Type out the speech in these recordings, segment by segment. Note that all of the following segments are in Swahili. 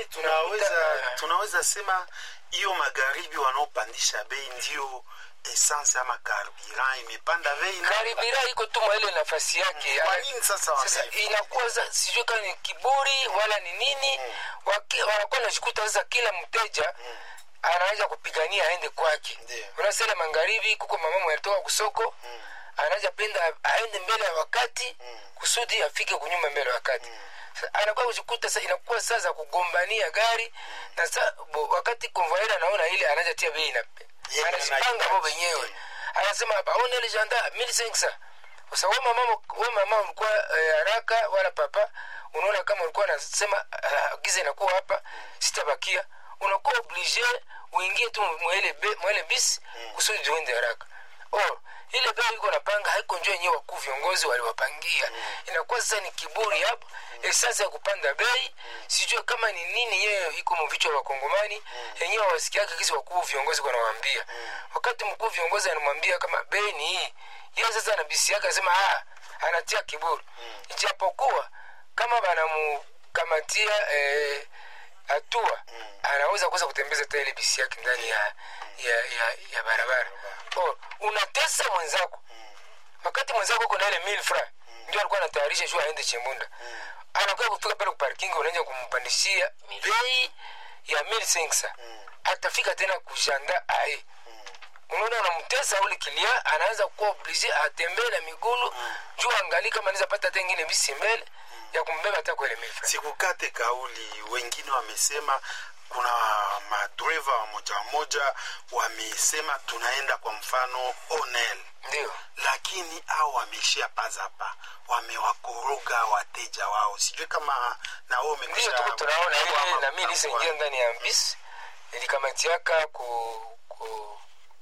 tunaweza tunakuta- tunaweza sema hiyo magharibi wanaopandisha bei ndio essence ama carburant imepanda bei na- karibira iko tu mwa ile nafasi yake kwa Ana- nini sasa sasa wame- inakuwa za- sijui kama ni kiburi wala ni nini Waki- wanakuwa nashikuta sasa kila mteja anaweza kupigania aende kwake Ndiyo. unasema magharibi kuko mama mwenye alitoka kusoko anaweza penda aende mbele ya wakati kusudi afike kunyuma mbele ya wakati Sasa anakuwa kushikuta sasa inakuwa saa za kugombania gari na sa, bo, wakati konvoyera anaona ile anaja tia bei na Yeye anajipanga anahitaji. bo wenyewe anasema hapa aone ile janda 1500 sasa wewe mama wewe mama ulikuwa eh, haraka wala papa unaona kama ulikuwa unasema uh, giza inakuwa hapa sitabakia unakuwa oblige uingie tu mwele be- mwele bis kusudi uende haraka oh ile bei iko napanga haiko njoo yenyewe wakuu viongozi waliwapangia inakuwa sasa ni kiburi hapo esasa ya kupanda bei sijue kama ni nini yeye iko mvichwa wa wakongomani yenyewe wasikiake kisi wakuu viongozi wanawaambia wakati mkuu viongozi anamwambia kama bei ni hii yeye sasa na bisi yake anasema ah anatia kiburi ijapokuwa kama banamukamatia eh, hatua anaweza kuweza kutembeza hata ile bisi yake ndani ya, ya, ya, ya barabara oh, unatesa mwenzako wakati mwenzako uko na ile mil fra ndio alikuwa anatayarisha shu aende chembunda anakuwa kufika pale kuparking unaanza kumpandishia bei ya mil sengsa atafika tena kushanda ae unaona unamtesa ule kilia anaanza kuwa oblige atembee na migulu juu angali kama anaweza pata hata ingine bisi mbele ya kumbeba hata kwa ile mil fra sikukate kauli wengine wamesema kuna madreva wamoja wamoja wamesema tunaenda kwa mfano onel ndio lakini au wameishia pazapa wamewakoroga wateja wao sijui kama na wewe ndio umekwisha tuko tunaona kujua ile ama na mimi kutambua. nisaingia ndani ya bisi nilikamatiaka ku ku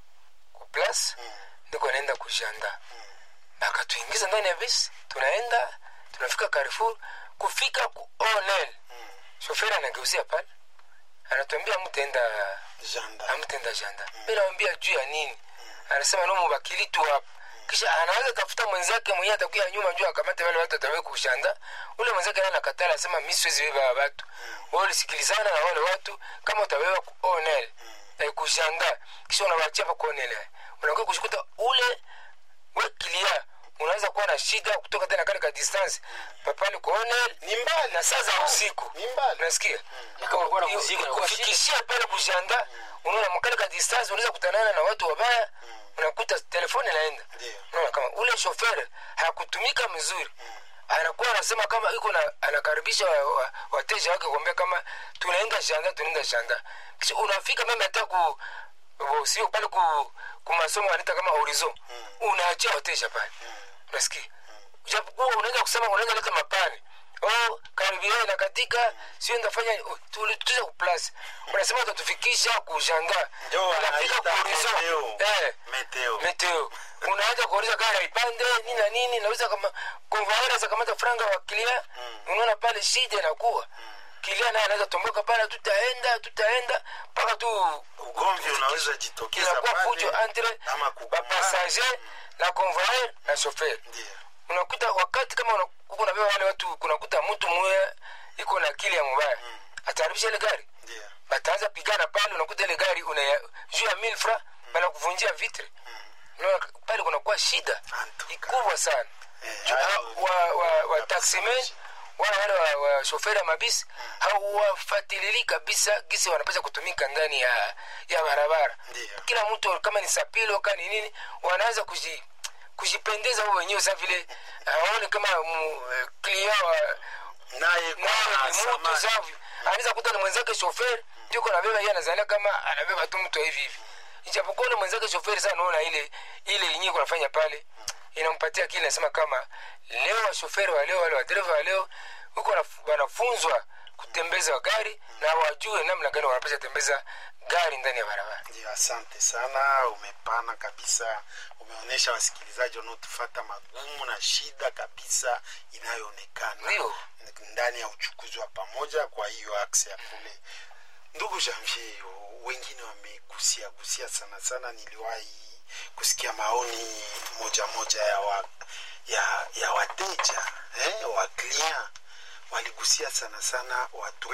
ku plus niko naenda kushanda akatuingiza ndani ya bisi tunaenda tunafika Carrefour kufika ku onel shoferi anageuzia pale anatuambia mtaenda Janda. amtenda janda mi nawambia juu ya nini anasema no mubakili tu hapa kisha anaweza tafuta mwenzake mwenye atakuya nyuma juu akamate wale watu atawe kushanda ule mwenzake naye anakatala anasema mi siwezi beba watu wao ulisikilizana na wale watu kama utabeba ku onel eh, kushanda kisha unawachia pa kuonel unakuwa kushikuta ule we kilia unaweza kuwa na shida kutoka tena kale ka distance papali kuonel ni mbali na saa za usiku ni mbali nasikia Na kama ulikuwa na muziki, unakuwa kufikishia pale kushanda unaona makale ka distance unaweza kutanana na watu wabaya unakuta telefoni inaenda Ndio. unaona kama ule shoferi hakutumika mzuri anakuwa anasema kama iko na anakaribisha wa- wa- wateja wake kuambia kama tunaenda shanda tunaenda shanda kisha unafika meme hata ku wo- sio pale ku ku masomo wanaita kama horizon unaachia wateja pale unasikia japokuwa unaweza kusema unaweza leta mapani oh karibia na katika sio ndafanya tulituza kuplasi unasema utatufikisha kushanga Ndio unafika wanaita ku horizon meteo. eh meteo meteo unaanza kuuliza gari ipande nini na nini nauza kama konvaera za kamata franga wa kilia unaona pale shida inakuwa kilia naye anaweza tomboka pale tutaenda tutaenda mpaka tu ugomvi unaweza jitokeza inakuwa pale, fujo entre ama kugombana. bapasager na convoyeur na chauffeur Ndio. unakuta wakati kama una- uko unabeba wale watu kunakuta mtu mmoja iko na akili ya mubaya ataharibisha ile gari Ndio. bataanza pigana pale unakuta ile gari una juu ya mil fra banakuvunjia vitre unaona pale kunakuwa shida Antuka. kubwa sana Eh, Juu hayo- ha- wa, wa, wa taximen wala wale wa, wa shoferi ya mabisi hawafatilili kabisa gisi wanapasha kutumika ndani ya ya barabara Ndio. kila mtu kama ni sapilo kama ni nini wanaanza kuji kujipendeza wao wenyewe sa vile aone kama mu- eh, client wa naye naye kwa ni mtu samani. savi anaweza kuta ni mwenzake shoferi ndio kwa nabeba yeye anazalia kama anabeba tu mtu hivi hivi ijapokuwa ule mwenzake shoferi sana naona ile ile yenyewe kunafanya pale inampatia kile nasema kama leo washoferi wa leo wale wadereva wa leo huko wanaf- wanafunzwa kutembeza gari na wajue namna gani wanapasha tembeza gari ndani ya barabara ndio asante sana umepana kabisa umeonyesha wasikilizaji wanaotufata magumu na shida kabisa inayoonekana Ndio. ndani ya uchukuzi wa pamoja kwa hiyo akse ya kule ndugu janvier wengine wamegusia gusia sana sana niliwahi kusikia maoni moja moja ya wa, ya, ya wateja eh, wa client waligusia sana sana watu